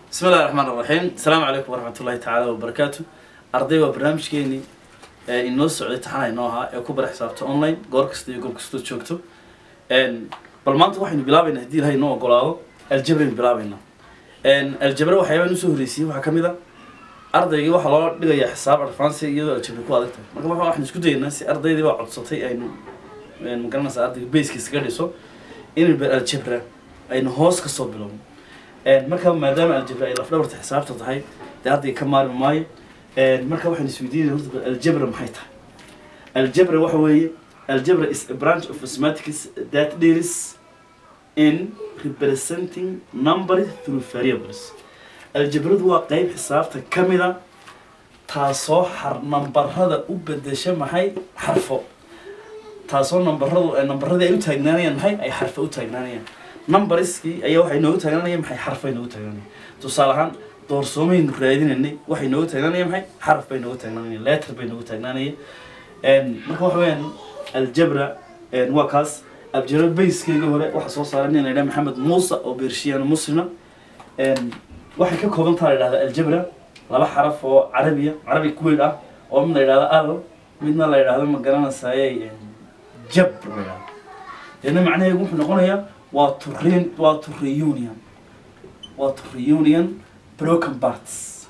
bismi illahi raxmaan raxiim asalaamu calaykum waraxmat ullahi tacaala wabarakaatu arday waa barnaamijkeenii ee inoo socday taxana inoo ahaa ee ku bara xisaabta online goor kasta iyo goob kastood joogto bal maanta waxaynu bilaabaynaa haddii ilahay inoo ogolaado aljabraynu bilaabaynaa aljabra waxyaabaan usoo horreysiyey waxaa ka mid a ardaygii waxaa loo dhigayaa xisaab advance iyadoo aljabra ku adag tahay marka waxa waxaan isku dayaynaa si ardaydii baa codsatay aynu magaranaysa ardayga baskiisa ka dhiso inaynu bar aljabra aynu hoos kasoo bilowno marka maadaama aljabra ay lafdhabarta xisaabta tahay dee ardayga ka maarmi maayo marka waxaan isweydiinaya horta bal aljabra maxay tahay aljabra waxa weeye aljabra is a branch of mathematics that deals in representing numbers through variables aljabradu waa qeyb xisaabta ka mida taasoo xar nambarada u bedesha maxay xarfo taasoo nambaradu nambaradii ay u taagnaanayaan maxay ay xarfo u taagnaanayaan numberskii ayaa waxay noogu taagnaanayaan maxay xarfay noogu taagnaanayaan tusaale ahaan doorsoomaynu raadinaynay waxay noogu taagnaanayaan maxay xaraf bay noogu taagnaanayaan letter bay noogu taagnaanayaan marka waxa weeyaan aljabra waa kaas aljabra bayskeyga hore waxaa soo saaray nin la yidhaha maxamed muuse oo beershiyaano muslima waxay ka kooban taha la yidhahda aljabra laba xaraf oo carabiya carabi kuweyn ah oo mid la yidhahdo al midna la yidhahdo ma garanaysaye jabr la yidhahdo deedna macnaheedu wuxuu noqonayaa waa to re waa to reunion waa to reunion broken parts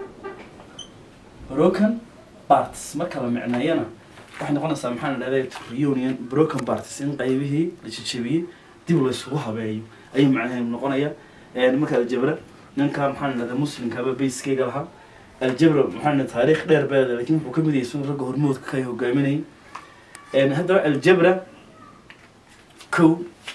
broken parts marka la micneeyana waxay noqonaysaa maxaa la dhahday to reunion broken parts in qaybihii la jejebiyey dib laysugu habeeyo ayuu macnaheedu noqonaya marka aljabra ninka maxaa la dhahdaa muslimkaba bayskeyga lahaa aljabra maxaa la taariikh dheer beeda lakin wuxuu ka mid yahay sun ragga hormoodka ka hogaaminayay haddaba aljabra kow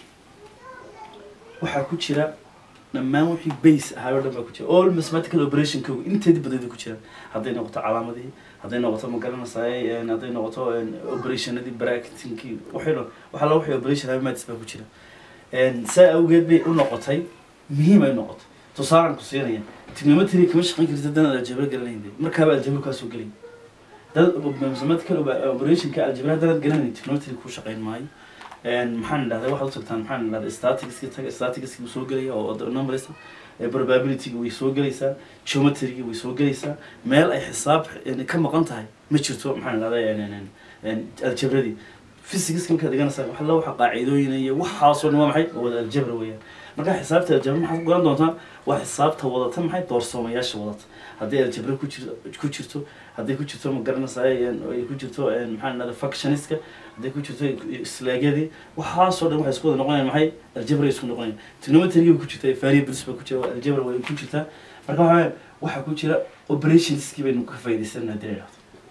waxaa ku jira dhammaan wixii base ahaa oo dhan baa ku jira all mathematical operation kow inteedi badeeda ku jira hadday noqoto calaamadihii hadday noqoto ma garanaysaay hadday noqoto operationadii bractinkii waxay waxaa la wixii operation habmatis baa ku jira saa awgeed bay u noqotay muhiim ay noqotay tusaalan ku siinaya trigonometry kama shaqayn kartid haddaan aljabra garanayn markaaba aljabra kaasoo gelay dad mathematical operationka aljabra haddaan garanayn trigonometry ku shaqayn maayo maxaan idhahday waxaad u tagtaan maxaan idhahday staticski taga staticski wuu soo gelaya oo numbers probabilityga way soo gelaysaa geometryga way soo gelaysaa meel ay xisaab ka maqan tahay ma jirto maxaan idhahday aljabradii physics markaad dhiganaysaa wax la waxa qaacidooyin iyo waxaasoo dhan waa maxay wada aljabra weeyaan marka xisaabta aljabra maxaad ku garan doontaan waa xisaabta wadata maxay doorsoomayaasha wadata haddii aljabra ku jir ku jirto hadday ku jirto ma garanaysaay ay ku jirto maxaan idhahda functioniska hadday ku jirto slaagyadii waxaasoo dhan waxay isku wada noqonayaan maxay aljabra isku noqonayaan trigonometryga ku jirta variables baa ku jira aljabra way ku jirtaa marka waxa waxaa ku jira operationskii baynu ka faa'iidaysanana haddii la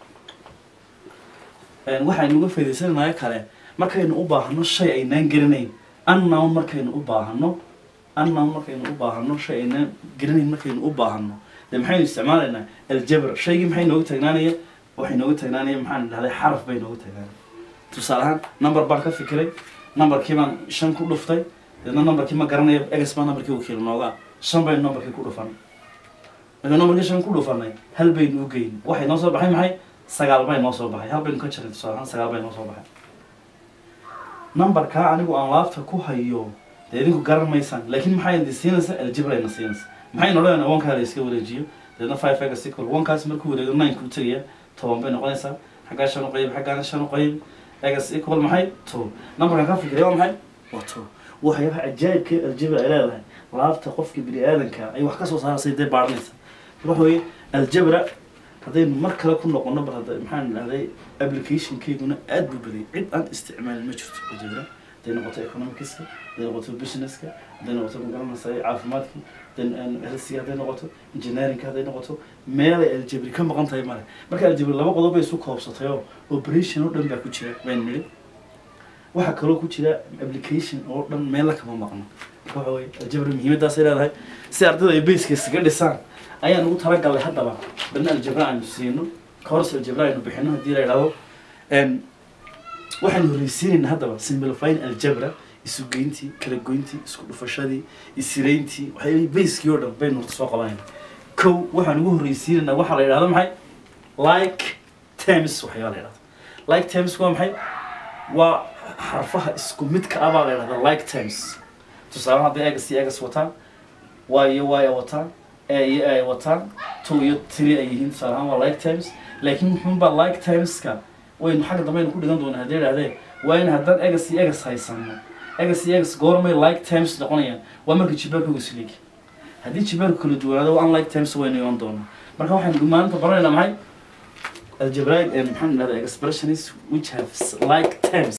idhahdo waxaynu uga faa'iidaysananayo kale markaynu u baahano shay aynaan garanayn unknown markaynu u baahano unknown markaynu u baahano shay aynaan garanayn markaynu u baahano de maxaynu isticmaalaynaa aljabra shaygii maxay noogu taagnaanaya waxay noogu taagnaanaya maxaan idhahday xaraf bay noogu taagnaanaya tusaale ahaan number baan ka fikiray numberkii baan shan ku dhuftay deedna numberkii ma garanayo egas baa numberkii wakiil nooga shan baynu numberkii ku dhufanay marka numberkii shan ku dhufanay hal baynu u geyn waxay noo soo baxay maxay sagaal bay noo soo baxay hal baynu ka jaray tusaale ahaan sagaal bay noo soo baxay numberkaa anigu aan laabta ku hayo dee idinku garan maysaan laakiin maxay idin siinaysaa aljabra ina siinaysa maxaynu odhanayna onkaa la iska wareejiyo deedna five egas equal onkaas markuu wareego nine kuu tegaya toban bay noqonaysaa xaggaa shan u qayb xaggaana shan u qayb egas equal maxay two numberkan ka fikiray waa maxay waa two waxyaabaha cajaa'ibka aljabra ay leedahay laabta qofka bini aadanka ay wax ka soo saarasay dee baadhanaysa waxa weeye aljabra haddaynu mar kale ku noqono bal hadda maxaan idhahday applicationkeyguna aad buu badiyay cid aan isticmaalin ma jirto aljabra hadday noqoto economicska hadday noqoto businesska hadday noqoto magaranaysa caafimaadka helsiga hadday noqoto engineeringka hadday noqoto meelay aljabri ka maqan tahay male marka aljabri laba qodob bay isu koobsatay oo operation oo dhan baa ku jira baynu nidhi waxaa kaloo ku jira application oo dhan meella kama maqno marka waxa weye aljabri muhiimaddaasay leedahay si ardayda ay bayska isaga dhisaan ayaan ugu talagalnay haddaba balna aljabra aynu siino course aljabra aynu bixino haddii la yidhahdo waxaynu horreysiinaynaa haddaba simplifying aljabra isugeyntii kala goyntii isku dhufashadii isirayntii waxyaabihii bayskii oo dhan baynu horta soo qabanayna kow waxaan ugu horreysiinaynaa waxaa la yidhahdo maxay like terms waxyaaba la yidhahdo like terms waa maxay waa xarfaha isku midka ah baa la yidhahda like terms tusaale hadday egas iyo egas wataan waayo waaya wataan ay ay wataan two iyo three ay yihiin tusaale ahaan waa like times laakiin muxuunbaa like timeska waynu xagga dambe aynu ku dhigan doonaa haddii idhahdee waa in haddaan egas iyo egas haysano egas iyo egas goormay like times noqonayaan waa marka jibaarkooga isleeg haddii jibaarku kala duwanaado waa unlike times waynu iman doonaa marka waxaynu maanta baranaynaa maxay algebraic maxaan idhahdaa expressions which have like times